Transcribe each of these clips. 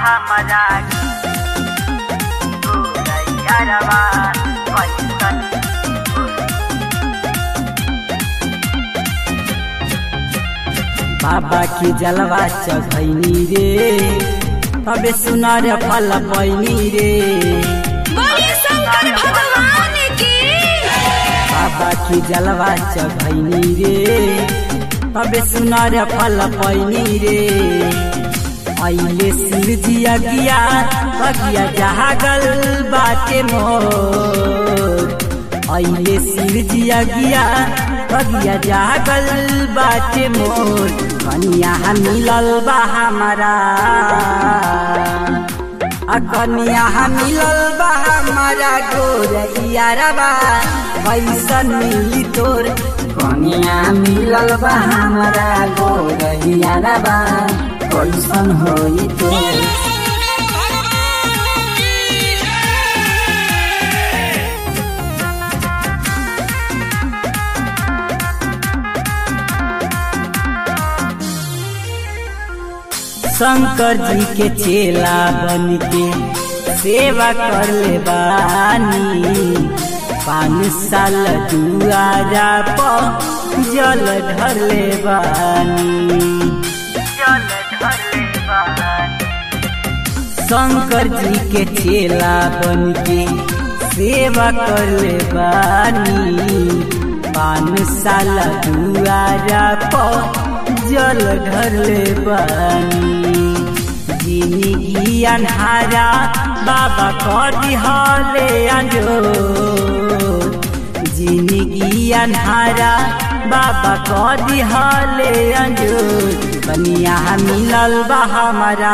हमरा गोरैयारवा कैसन बाबा की जलवा चढ़ैनी रे तबे सुनार फल पैनी रे बोलिए शंकर भगवान की बाबा की जलवा चढ़ैनी रे तबे सुनार फल पैनी रे अइले शिव जी अगिया अगिया जहागल बाटे मोर अइले शिव जी अगिया अगिया जागल बाटे मोर कनिया मिलल बा हमारा आ कनिया मिलल बा हमारा गोरैयारबा कैसन मिली तोर कनिया मिलल बा हमारा गोरैयारबा कैसन होई तोर शंकर जी के चेला बन के सेवा कर ले बानी पाँच साल दुआरा पर जल ढर ले बानी जल ढले बानी शंकर जी के चेला बन के सेवा कर ले बानी पाँच साल दुआरा पर जल ढर ले बानी जिंदगी अन्हारा बाबा करी हले अंजो जिंदगी अन्हारा बाबा करी हले अंजो कनिया मिलल बा हमारा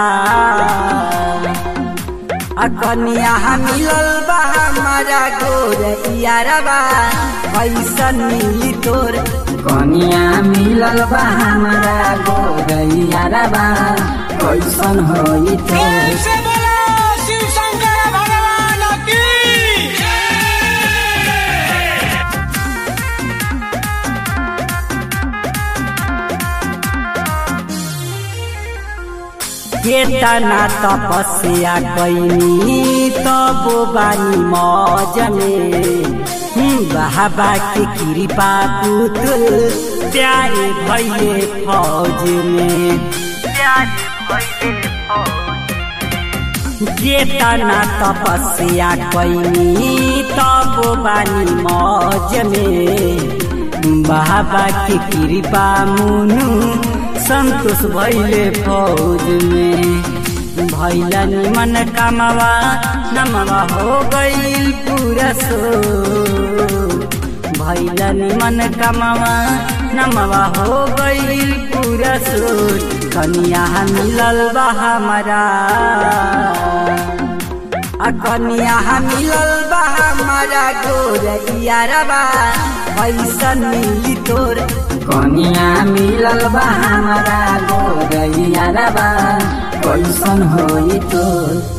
आ कनिया मिलल बा हमारा गोरैयारबा कैसन मिली तोर कनिया मिलल बा हमारा गोरैयारबा कैसन होई तोर से बोलो शिव शंकर भगवान की केतना तपस्या कैनी तबो बानी मौज में बाबा के कृपा पुतुल प्यारे भैले फौज में प्यारे भइले फौज केतना तपस्या कैनी तबो बानी मौज में बाबा के कृपा मुनु संतोष भैले फौज में भैला निमन कमवा नमवा हो गईल पूरा सो भैला निमन कमवा नमवा हो गईल पूरा सो कनिया मिलल बा हमारा आ कनिया मिलल बा हमारा गोरैयारबा कैसन मिली तोर कनिया मिलल बा हमारा गोरैयारबा कैसन होई तोर